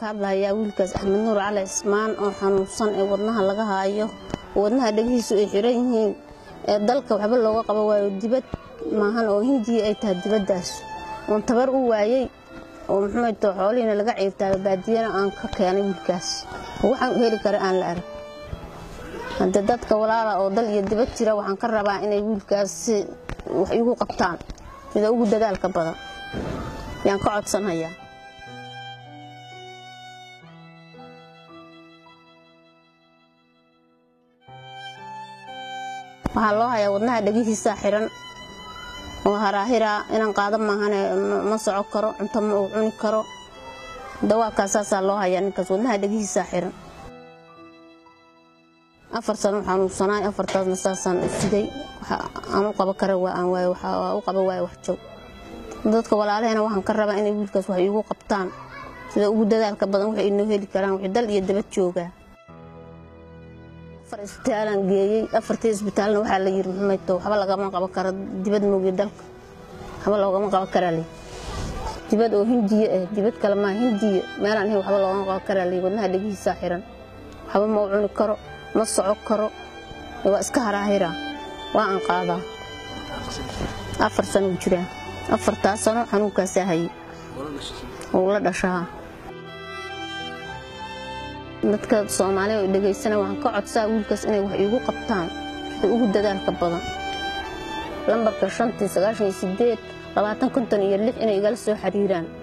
ka hadlayaa wiilkaas axmed nuur cali cismaan oo xanuunsan ee wadnaha laga haayo oo wadnaha dhegihiisu ay xiran yihiin ee dalka waxba looga qaba waayo dibad maahan oo hindiya ay tahay dibaddaas oon tabar u waayey oo muxuuto xoolihiina laga ciirtaayo baadiyana aan ka keenay wiilkaas waxaan u heli kara aan la arag haddee dadka walaala oo dal iyo dibad jira waxaan ka rabaa inay wiilkaas si wax igu qabtaan sida ugu dadaalka badan yaan ka codsanhayaa waxaa loo hayaa wadnaha dhegihiisaa xiran oo haraahiraa inaan qaado maahane ma soco karo cunto ma uu cuni karo dawaabkaas saasaa loo hayaa ninkaas wadnaha dhegihiisaa xiran afar sano xanuunsanaay afartaasna saasaan u siday aan u qaba kara waa aan waaye waxaa u qaba waaye wax joog dadka walaalahena waxaan ka rabaa inay wiilkaas wax iigu qabtaan sida ugu dadaalka badan waxay inoo heli karaan wixii dal iyo dabad joogaa afar isbitaalaan geeyey afartii isbitaalna waxaa la yiri maxmayto waxba lagama qaban karo dibad moogiye dalka waxba loogama qaban karaa lii dibad oo hindiya ah dibad kale maa hindiya meelaan ahayn waxba loogama qaban karaa lii wadnaha dhegihiisaa xiran waxba ma u cuni karo ma soco karo waa iska haraahiraa waa aan qaadaa afar sano u jiraa afartaa sano xanuunkaasaa hayay uu la dhashaa dadka soomaaliya oo dhegaysana waxaan ka codsaa wiilkaas inay wax iigu qabtaan sida ugu dadaalka badan lambarka shantii sagaashan iyo sideed labaatan konton iyo lix inay igala soo xiriiraan